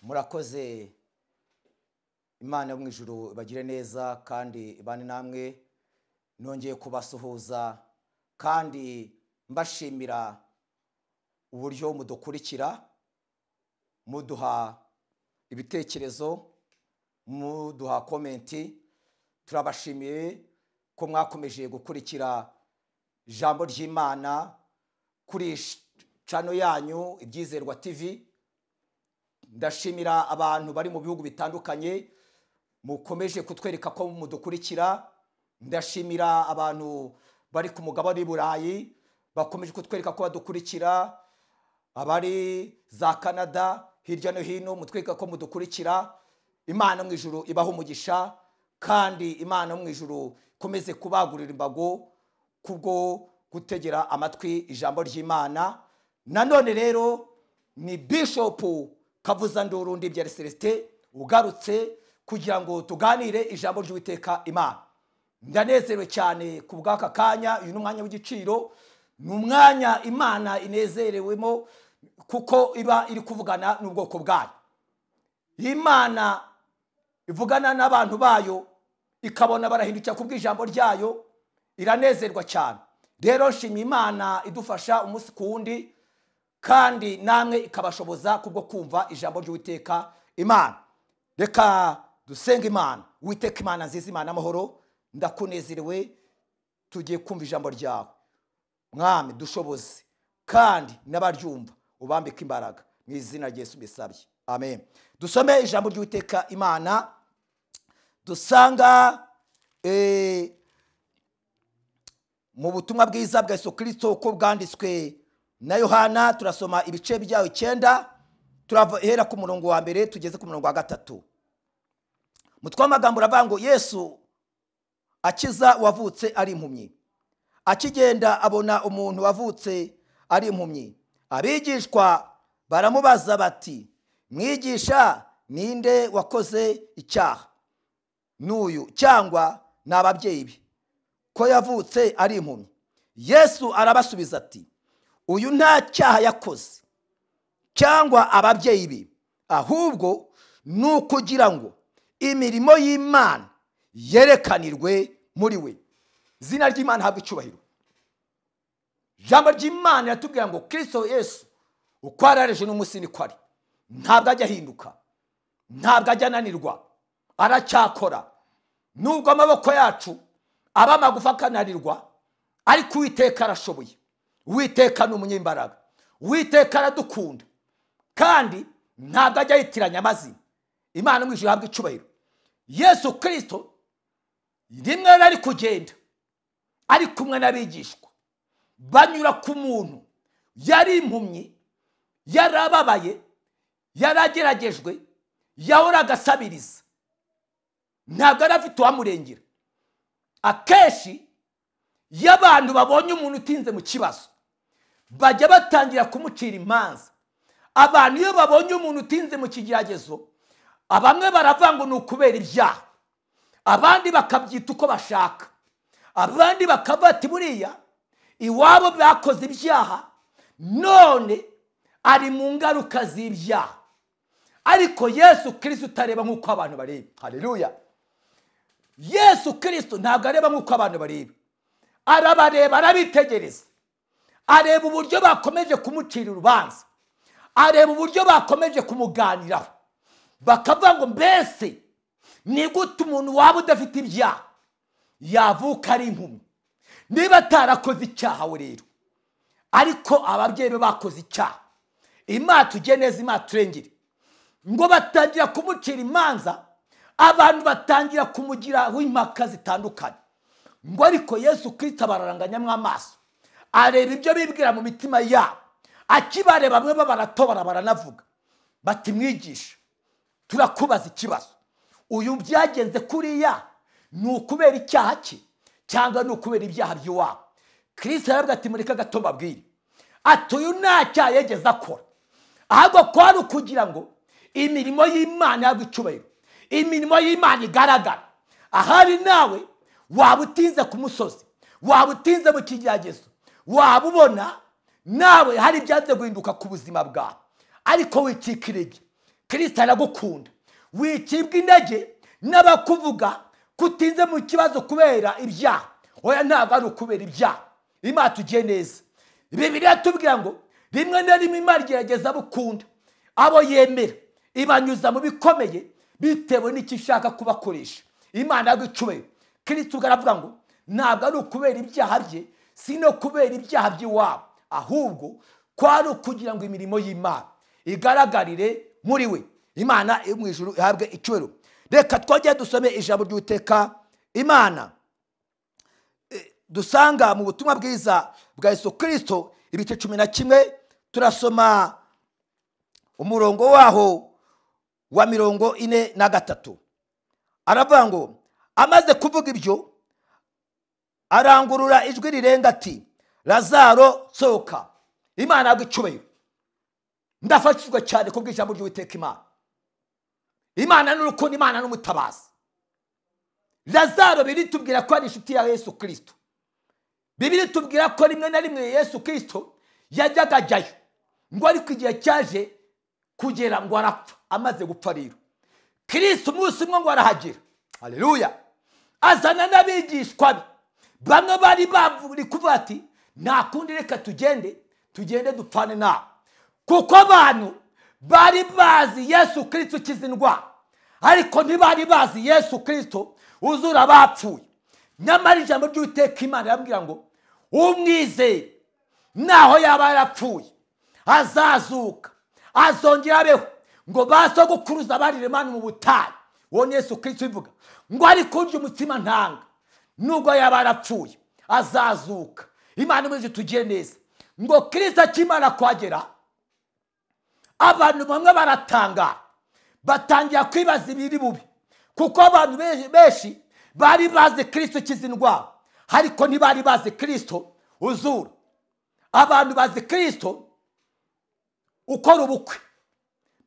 murakoze imana yo mu ijoro bagire neza kandi bane namwe nongeye kubasuhuza kandi mbashimira uburyo mudukurikira muduha ibitekerezo muduha komenti turabashimiye ko mwakomeje gukurikira ijambo ry'imana kuri cano yanyu ibyizerwa tivi ndashimira abantu bari mu bihugu bitandukanye mukomeje kutwereka ko mudukurikira ndashimira abantu bari ku mugabane burayi bakomeje kutwereka ko badukurikira abari za canada hirya no hino mutwereka ko mudukurikira imana mu ijoro ibaho umugisha kandi imana mu ijoro ikomeze kubagurira imbago kubwo gutegera amatwi ijambo ry'imana nanone rero ni bishopu kavuza nduru ndibyari celestin ugarutse kugira ngo tuganire ijambo ry'uwiteka imana ndanezerewe cyane ku bw'aka kanya uyu ni umwanya w'igiciro ni umwanya imana inezerewemo kuko iba iri kuvugana n'ubwoko bwayo imana ivugana n'abantu bayo ikabona barahindukira ku bw'ijambo ryayo iranezerwa cyane rero nshimye imana idufasha umunsi ku wundi kandi namwe ikabashoboza kubwo kumva ijambo ry'uwiteka imana reka dusenga imana witeka imana nziza imana amahoro ndakunezerewe tugiye kumva ijambo ryawe mwami dushoboze kandi n'abaryumva ubambike imbaraga mu izina ryesu bisabye amen dusome ijambo ry'uwiteka imana dusanga mu butumwa bwiza bwa Yesu kirisito uko bwanditswe na yohana turasoma ibice byayo icyenda turahera ku murongo wa mbere tugeze ku murongo wa gatatu mutwe w'amagambo uravuga ngo yesu akiza uwavutse ari impumyi akigenda abona umuntu wavutse ari impumyi abigishwa baramubaza bati mwigisha ninde wakoze icyaha n'uyu cyangwa ni ababyeyi be ko yavutse ari impumyi yesu arabasubiza ati uyu nta cyaha yakoze cyangwa ababyeyi be ahubwo ni ukugira ngo imirimo y'imana yerekanirwe muri we izina ry'imana habwa icyubahiro ijambo ry'imana riratubwira ngo kirisito yesu uko arareje n'umunsi niko ari ntabwo ajya ahinduka ntabwo ajya ananirwa aracyakora nubwo amaboko yacu aba amagufa akananirwa ariko uwiteka arashoboye witeka ni umunyembaraga witeka aradukunda kandi ntabwo ajya yitiranya amazina imana mu ijoro ihabwa icyubahiro yesu kirisito rimwe yari ari kugenda ari kumwe n'abigishwa banyura ku muntu yari impumyi yarababaye yarageragejwe yahoraga asabiriza ntabwo yari afite uwamurengera akenshi iyo abantu babonye umuntu utinze mu kibazo bajya batangira kumucira imanza abantu iyo babonye umuntu utinze mu kigeragezo bamwe baravuga ngo ni ukubera ibyaha abandi bakabyita uko bashaka abandi bati buriya iwabo bakoze ibyaha none ari mu ngaruka z'ibyaha ariko yesu kirisito utareba nk'uko abantu bareba hareruya yesu kirisito ntabwo areba nk'uko abantu bareba arabareba arabitegereza areba uburyo bakomeje kumucira urubanza areba uburyo bakomeje kumuganiraho bakavuga ngo mbese ni gute umuntu waba udafite ibyaha yavuka ari impumyi niba atarakoze icyaha we rero ariko ababyeyi be bakoze icyaha imana tujye neza imana turengere ngo batangira kumucira imanza abantu batangira kumugiraho impaka zitandukanye ngo ariko yesu kirisita bararanganyamo amaso areba ibyo bibwira mu mitima yabo akibareba bamwe babaratobora baranavuga bati mwigisha turakubaza ikibazo uyu byagenze kuriya ni ukubera icyaha cye cyangwa ni ukubera ibyaha by'iwabo kirisita yaravuga ati mureke gato mbabwire ati uyu nta cyaha yegeze akora ahubwo ko ari ukugira ngo imirimo y'imana yabwa icyubahiro imirimo y'imana igaragara ahari nawe waba utinze ku musozi waba utinze mu kigeragezo waba ubona nawe hari ibyanze guhinduka ku buzima bwawe ariko wicika intege kirisita aragukunda wicibwa intege n'abakuvuga ko utinze mu kibazo kubera ibyaha oya ntabwo ari ukubera ibyaha imana tugiye neza bibiriya tubwira ngo rimwe na rimwe imana igerageza bukunda abo yemera ibanyuza mu bikomeye bitewe n'icyo ishaka kubakoresha imana yagucuye kirisita ubwo aravuga ngo ntabwo ari ukubera ibyaha bye si no kubera ibyaha by'iwabo ahubwo kwari ukugira ngo imirimo y'imana igaragarire muri we imana yo mu ijuru ihabwe icyubahiro reka twongere dusome ijambo ry'uteka imana E, dusanga mu butumwa bwiza bwa yesu kirisito ibice cumi na kimwe turasoma umurongo waho wa mirongo ine na gatatu aravuga ngo amaze kuvuga ibyo arangurura ijwi rirenga ati lazaro sohoka imana yagwa icyubahiro ndafashijwe cyane ku bw'ijambo ry'uwiteka imana imana n'urukundo imana n'umutabazi lazaro biri tubwira ko ari inshuti ya yesu kirisito bibiri tubwira ko rimwe na rimwe yesu kirisito yajyaga ajyayo ngo ariko igihe cyaje kugera ngo arapfa amaze gupfa rero kirisito umunsi umwe ngo arahagera haleluya azana n'abigishwa be bamwe bari bari kuvuga ati nta kundi reka tugende tugende dupfane nawe kuko abantu bari bazi yesu kirisito ukiza indwara ariko ntibari bazi yesu kirisito uzura abapfuye nyamara ijambo ry'uteka imana irabwira ngo umwizeye naho yaba yarapfuye azazuka azongera abeho ngo ba sogokuruza barire mani mu butayu uwo ni yesu kirisito ubivuga ngo ariko urya umutima ntanga nubwo yaba yarapfuye azazuka imana imeze tugiye neza ngo kirisito akimara kuhagera abantu bamwe baratangara batangira kwibaza ibiri bubi kuko abantu be- benshi bari bazi kirisito ukiza indwara ariko ntibari bazi kirisito uzura abantu bazi kirisito ukora ubukwe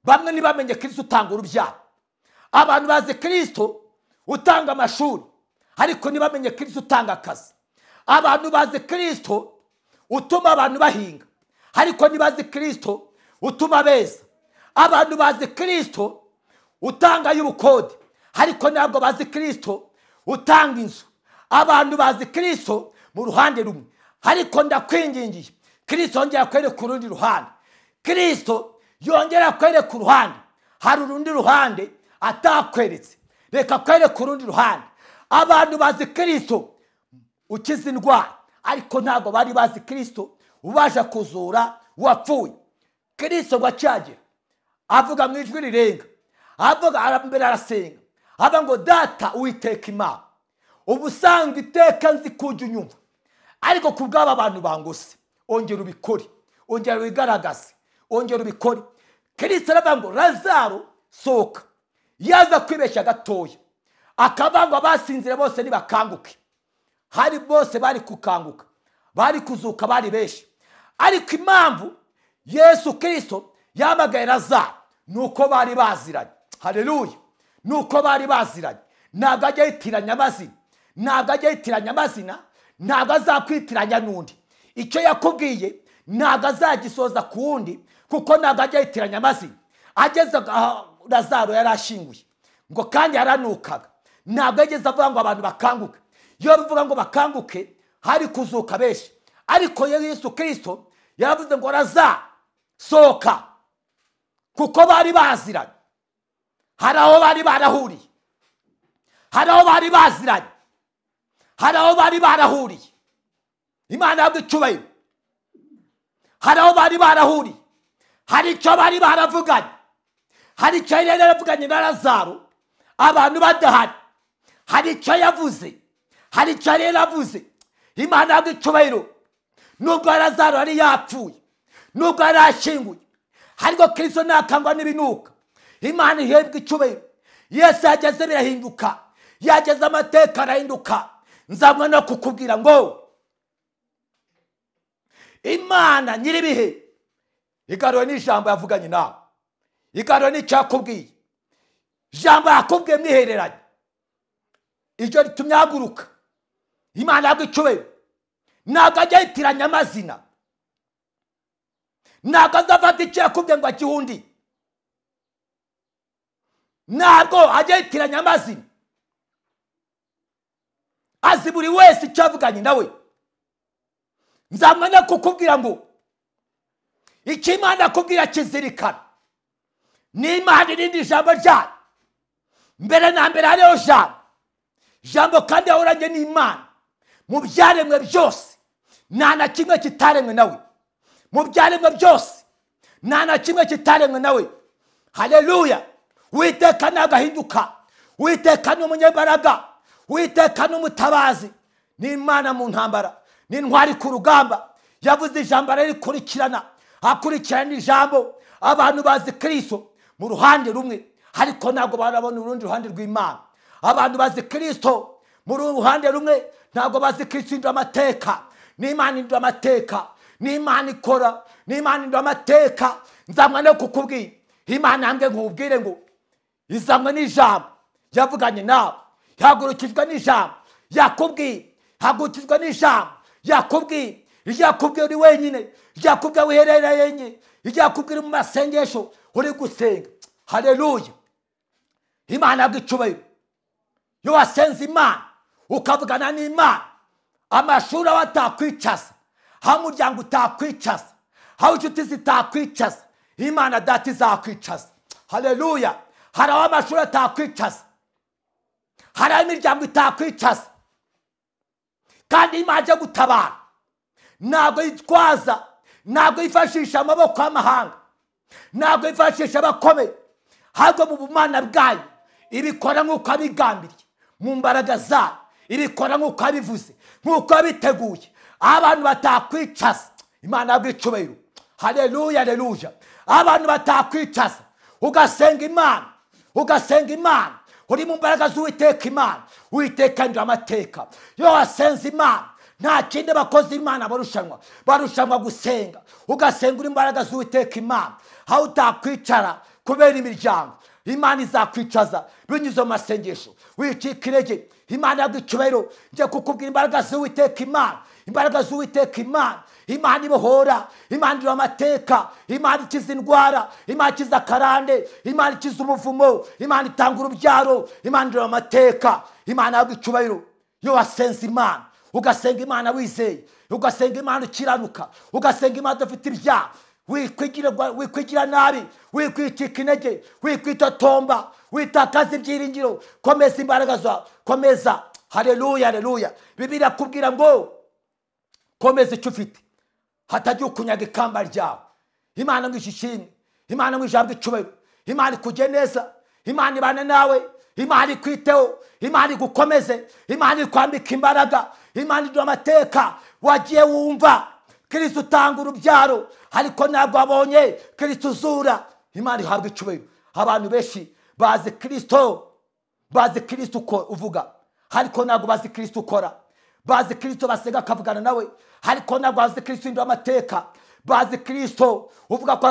bamwe ntibamenye kirisito utanga urubyaro abantu bazi kirisito utanga amashuri ariko ntibamenye kirisito utanga akazi abantu bazi kirisito utuma abantu bahinga ariko ntibazi kirisito utuma beza abantu bazi kirisito utanga y'ubukode ariko ntabwo bazi kirisito utanga inzu abantu bazi kirisito mu ruhande rumwe ariko ndakwingingiye kirisito yongera kwereka urundi ruhande kirisito yongera kwereka uruhande hari urundi ruhande atakweretse reka kwereka urundi ruhande abantu bazi kirisito ukiza indwara ariko ntabwo bari bazi kirisito ubasha kuzura uwapfuye kirisito ngo acyagera avuga mu ijwi rirenga avuga ara- mbere arasenga ava ngo data uwiteka imana ubu usanga iteka nzi kujya unyumva ariko ku bw'aba bantu bangose ongera ubikore ongera wigaragaze ongera ubikore kirisito aravuga ngo lazaro sohoka yaza kwibeshya gatoya akavuga ngo abasinzira bose ntibakanguke hari bose bari kukanguka bari kuzuka bari benshi ariko impamvu yesu kirisito yamagaye lazaro ni uko bari baziranye hareruya ni uko bari baziranye ntabwo ajya yitiranya amazina ntabwo ajya yitiranya amazina ntabwo azakwitiranya n'undi icyo yakubwiye ntabwo azagisoza ku wundi kuko ntabwo ajya yitiranya amazina ageze aho lazaro yari ashinguye ngo kandi yaranukaga ntabwo yageze avuga ngo abantu bakanguke iyo bivuga ngo bakanguke hari kuzuka benshi ariko yesu kirisito yaravuze ngo razasohoka kuko bari baziranye hari aho bari barahuriye hari aho bari baziranye hari aho bari barahuriye imana yabwo icyubahiro hari aho bari barahuriye hari icyo bari baravuganye hari icyo yari yaravuganye na lazaro abantu badahari hari icyo yavuze hari icyo yari yaravuze imana yabwo icyubahiro nubwo lazaro yari yapfuye nubwo yari ashyinguye ariko kirisito ntakangwa n'ibinuka imana ihembwa icyubahiro yesu yageze birahinduka yageze amateka arahinduka nzamwe no kukubwira ngo imana nyir'ibihe igarura n'ijambo yavuganye nawe igarura n'icyo yakubwiye ijambo yakubwiye mwihereranye iryo ritumye ahaguruka imana yabwo icyubahiro ntabwo ajya yitiranya amazina ntabwo azafata icyo yakubwiye ngo akihe undi ntabwo ajya yitiranya amazina azi buri wese icyo yavuganye nawe nzamwanya kukubwira ngo icyo imana akubwira kizirikana n'imana irindi jambo ryayo mbere na mbere hariho jambo jambo kandi yahoranye n'imana mu byaremwe byose nta na kimwe kitaremwe nawe mu byaremwe byose nta na kimwe kitaremwe nawe hareruya witeka agahinduka witeka ni umunyembaraga witeka ni umutabazi ni imana mu ntambara ni intwari ku rugamba yavuze ijambo ririkurikirana akurikirana ijambo abantu bazi kirisito mu ruhande rumwe ariko ntabwo barabona urundi ruhande rw'imana abantu bazi kirisito mu ruhande rumwe ntabwo bazi kirisito indura amateka n'imana indura amateka n'imana ikora n'imana indura amateka nzamwa no kukubwira imana yambwe nkubwire ngo izanwe n'ijambo yavuganye nawe yahagurukijwe n'ijambo yakubwiye hagurukijwe n'ijambo yakubwiye iryo yakubwiye uri wenyine iryo yakubwiye wiherereye iryo yakubwiye uri mu masengesho uri gusenga hareruya imana bw'icyubahiro iyo wasenze imana ukavugana n'imana amashuri aho atakwicaza aho umuryango utakwicaza aho inshuti zitakwicaza imana data izakwicaza hareruya hari aho amashuri atakwicaza hari aho imiryango itakwicaza kandi imana ajya gutabara ntabwo yitwaza ntabwo yifashisha amaboko y'amahanga ntabwo yifashisha abakomeye ahubwo mu bumana bwayo ibikora nk'uko abigambiriye mu mbaraga zayo ibikora nk'uko abivuze nk'uko abiteguye aho abantu batakwicaza imana bw'icyubahiro hareruya hareruja aho abantu batakwicaza ugasenga imana ugasenga imana uri mu mbaraga z'uwiteka imana witeka ndura amateka iyo wasenze imana nta kindi bakozi imana barushanwa barushanwa gusenga ugasenga uri imbaraga z'uwiteka imana aho utakwicara kubera imiryango imana izakwicaza binyuze mu masengesho wicika intege imana yagwicyubahiro njye kukubwira imbaraga z'uwiteka imana imbaraga z'uwiteka imana imana ibohora imana iriho amateka imana ikiza indwara imana ikiza akarande imana ikiza umuvumo imana itanga urubyaro imana iriho amateka imana yagwicyubahiro iyo wasenze imana ugasenga imana wizeye ugasenga imana ukiranuka ugasenga imana udafite ibyaha wikwigira nabi wikwicika intege wikwitotomba witakaza ibyiringiro komeza imbaraga zawe komeza hareruya hareruya bibiri akubwira ngo komeza icyo ufite hatajya ukunyaga ikamba ryawe imana ngo ishishime imana ngo ijambo icubahiro imana ikujye neza imana ibane nawe imana ikwiteho imana igukomeze imana ikwambika imbaraga imana idura amateka wagiye wumva kirisita utanga urubyaro ariko ntabwo wabonye kirisita uzura imana ihabwa icubahiro abantu benshi bazi kirisito bazi kirisita uvuga ariko ntabwo bazi kirisita ukora bazi kirisito basenga akavugana nawe ariko ntabwo bazi kirisito indura amateka bazi kirisito uvuga ko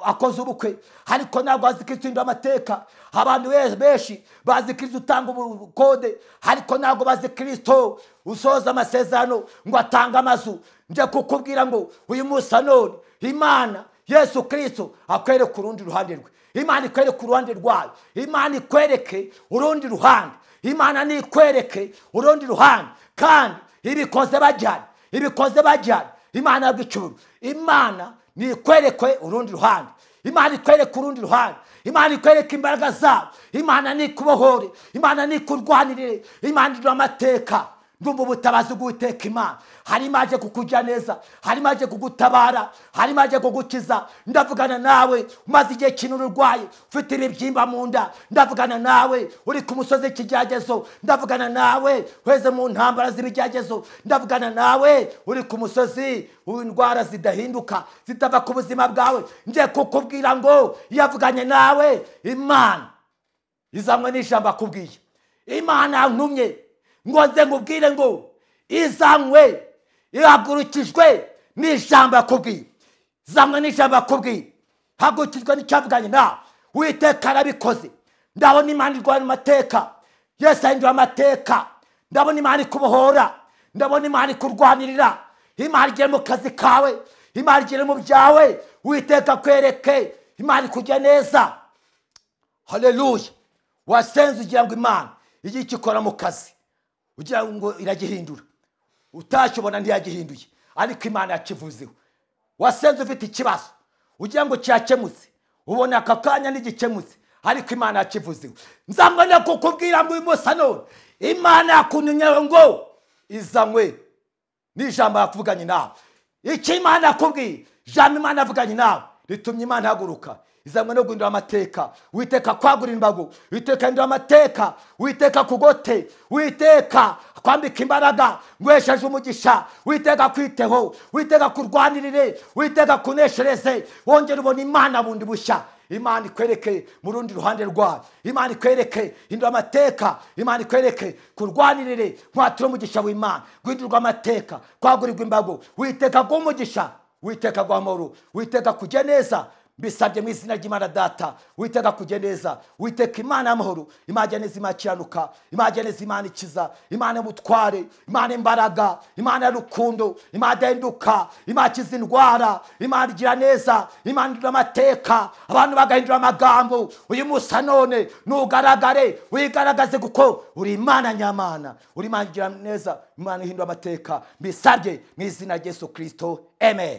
akoze ubukwe ariko ntabwo bazi kirisito indura amateka abantu benshi bazi kirisito utanga ubukode ariko ntabwo bazi kirisito usoza amasezerano ngo atange amazu njye kukubwira ngo uyu munsi anone imana yesu kirisito akwereke urundi ruhande rwe imana ikwereke uruhande rwayo imana ikwereke urundi ruhande imana nikwereke urundi ruhande kandi ibikoze bajyana ibikoze bajyana imana bw'icuru imana nikwerekwe urundi ruhande imana ikwereke urundi ruhande imana ikwereke imbaraga zabo imana nikubohore imana nikurwanirire imana igira amateka ndumva ubutabazi bw'uwiteka imana harimo aje kukujya neza harimo aje kugutabara harimo aje kugukiza ndavugana nawe umaze igihe kinini urwaye ufite ibibyimba mu nda ndavugana nawe uri ku musozi ikigeragezo ndavugana nawe weze mu ntambara z'ibigeragezo ndavugana nawe uri ku musozi indwara zidahinduka zitava ku buzima bwawe ngiye kukubwira ngo iyo avuganye nawe imana izanywe n'ijambo akubwiye imana yantumye ngo nze nkubwire ngo izanywe ihagurukijwe n'ijambo yakubwiye izanywe n'ijambo yakubwiye hagurukijwe n'icyavuganye nawe witeka arabikoze ndabona imana irwanya amateka yesu ahindura amateka ndabona imana ikubohora ndabona imana ikurwanirira imana igere mu kazi kawe imana igere mu byawe witeka kwereke imana ikujya neza hareruya wasenze ugira ngo imana igihe ikikora mu kazi ugira ngo iragihindura utakibona ntiyagihinduye ariko imana yakivuzeho wasenze ufite ikibazo ugira ngo cyakemutse ubona aka kanya ntigikemutse ariko imana yakivuzeho nzambona kukubwira ngo uyu none imana yakunyunyeho ngo izanywe n'ijambo yakuvuganye nawe icyo imana yakubwiye ijambo imana yavuganye nawe ritumye imana ihaguruka izanywe no guhindura amateka witeka kwagura imbago witeka hindura amateka witeka kugote witeka kwambika imbaraga ngwesheje umugisha witeka kwiteho witeka kurwanirire witeka kuneshereze wongere ubona imana bundi bushya imana ikwereke mu rundi ruhande rwayo imana ikwereke hindura amateka imana ikwereke kurwanirire nkwatura umugisha w'imana guhindurwa amateka kwagurirwa imbago witeka bw'umugisha witeka amahoro witeka kujya neza mbisabye mu izina ry'imana data witeka kujya neza witeka imana y'amahoro imana ijya neza imana ikiranuka imana ijya neza imana ikiza imana y'ubutware imana imbaraga imana y'urukundo imana idahinduka imana ikiza indwara imana igira neza imana ihindura amateka abantu bagahindura amagambo uyu munsi none ntugaragare wigaragaze kuko uri imana nyamana uri imana igira neza imana ihindura amateka mbisabye mu izina rya yesu kirisito amen